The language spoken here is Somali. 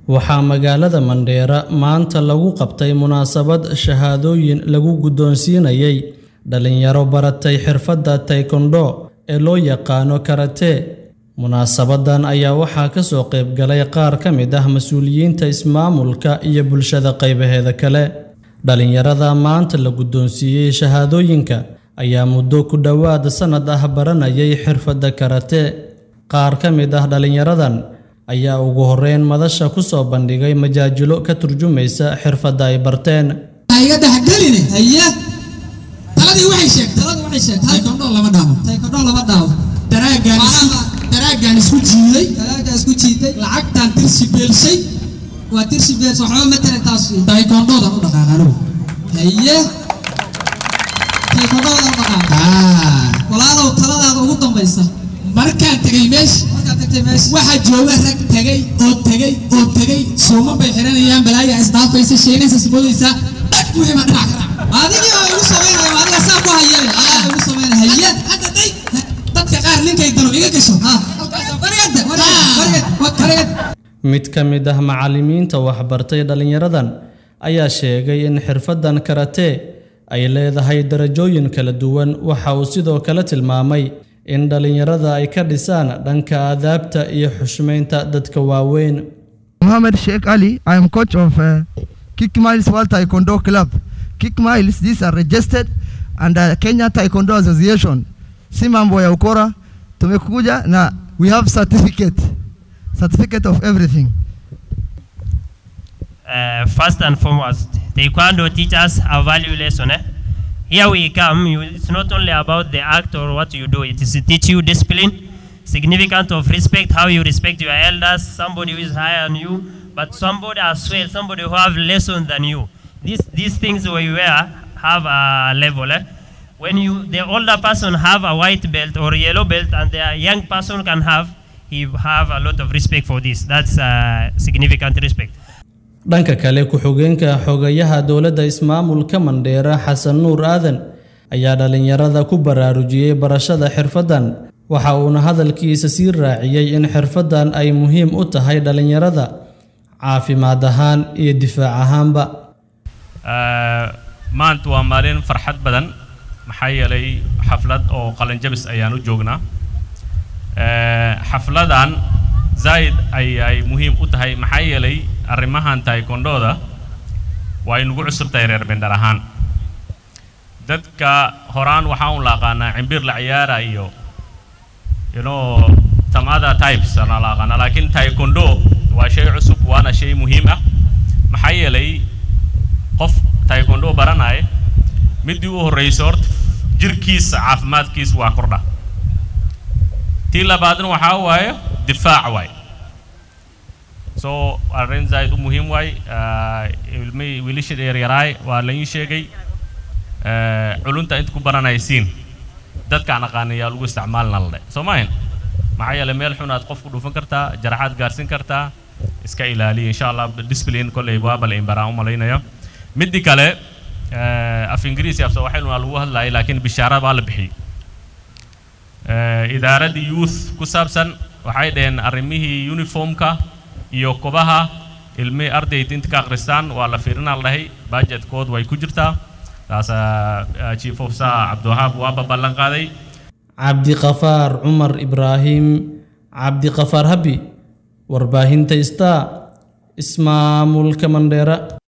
waxaa magaalada Mandheera maanta lagu qabtay munaasabad shahaadooyin lagu guddoonsiinayay dhalinyaro baratay xirfadda taekwondo ee loo yaqaano karate. Munaasabadan ayaa waxaa ka soo qayb galay qaar ka mid ah mas'uuliyiinta ismaamulka iyo bulshada qaybaheeda kale. Dhalinyarada maanta la guddoonsiiyey shahaadooyinka ayaa muddo ku dhowaad sannad ah baranayay xirfadda karate. Qaar ka mid ah dhalinyaradan ayaa ugu horreyn madasha ku soo bandhigay majaajilo ka turjumaysa xirfadda ay barteen. iga dhexgeline haye taladii waxay sheegtay taladii waxay sheegtay taekwondo lama dhaabo taekwondo lama dhaabo daraagaan isku daraagaan isku jiiday daraagaan isku jiiday lacagtaan tirsi beelshay waa tirsi beels waxba matalan taas taekwondodan u dhaqaaqano haye taekwondodan u dhaqaaqa walaalow taladaada ugu dambaysa markaan tegay meesha markaan tagtay meesha waxaa jooga rag tegay oo tegay oo tegay suuma bay xiranayaan balaaya isdaafaysa sheegnaysa sibodaysa dhag wixii ma dhinac ka adigii oo igu samaynaya adiga saa ku hayeen ayaa igu samaynaya haye hadda day dadka qaar ninkay dano iga gasho ha wargada wargad wargad Mid ka mid ah macallimiinta waxbartay dhalinyaradan ayaa sheegay in xirfaddan karate ay leedahay darajooyin kala duwan. Waxa uu sidoo kale tilmaamay in dhalinyarada ay ka dhisaan dhanka aadaabta iyo xushmaynta dadka waaweyn. Mohammed Sheikh Ali. I am coach of uh, Kick Miles World Taekwondo Club. Kick Miles, these are registered under Kenya Taekwondo Association. Si mambo ya ukora, tumekuja na we have certificate. Certificate of everything. uh, first and foremost, Taekwondo teaches a value lesson. Eh? Here we come, you, it's not only about the act or what you do, it is to teach you discipline, significant of respect, how you respect your elders, somebody who is higher than you, but somebody as well, somebody who have lesson than you. These, these things we wear have a level. Eh? When you, the older person have a white belt or yellow belt and the young person can have, he have a lot of respect for this. That's uh, significant respect. Dhanka kale, ku-xigeenka xogayaha dowladda ismaamulka Mandheera Xasan Nuur Aadan ayaa dhalinyarada ku baraarujiyey barashada xirfaddan. Waxa uuna hadalkiisa sii raaciyey in xirfaddan ay muhiim u tahay dhalinyarada caafimaad ahaan iyo difaac ahaanba. maanta waa maalin farxad badan maxaa yeelay xaflad oo qalinjabis ayaan u joognaa xafladan zaid ayay muhiim u tahay maxaa yeelay arrimahan taekwondo-da waa inugu cusub tahay reer bendhar ahaan dadka horaan waxaa un la aqaanaa cimbir la ciyaara iyo you know some other types ana la aqaanaa laakiin taekwondo waa shay cusub waana shay muhiim ah maxaa yeelay qof taekwondo baranaya midii u horreysa horta jirkiisa caafimaadkiisa waa kordha tii labaadna waxaa waaye difaac waaye so arrin zaid u muhiim waay ilmihii wiilasha yaryaraay waa la ii sheegay culunta inta ku baranaysiin dadkaan aqaanayaa lagu isticmaalna la dhe soo maahin maxaa yeelay meel xun aad qof ku dhufan kartaa jaraxaad gaarsin kartaa iska ilaaliya insha allah discipline kolley waa bal imbaraan u malaynaya midii kale af ingiriisi afsa waxaynu lagu hadlayay laakiin bishaara baa la bixiyey idaaradii youth ku saabsan waxay dhaheen arrimihii uniformka iyo kobaha ilmihii ardayda inta ka akhristaan waa la fiirinaa la dhahay budgetkood way ku jirtaa taas chief of saa cabdiwahaab waaba ballan qaaday cabdiqafaar cumar ibraahim cabdiqafaar habi warbaahinta star ismaamulka mandheera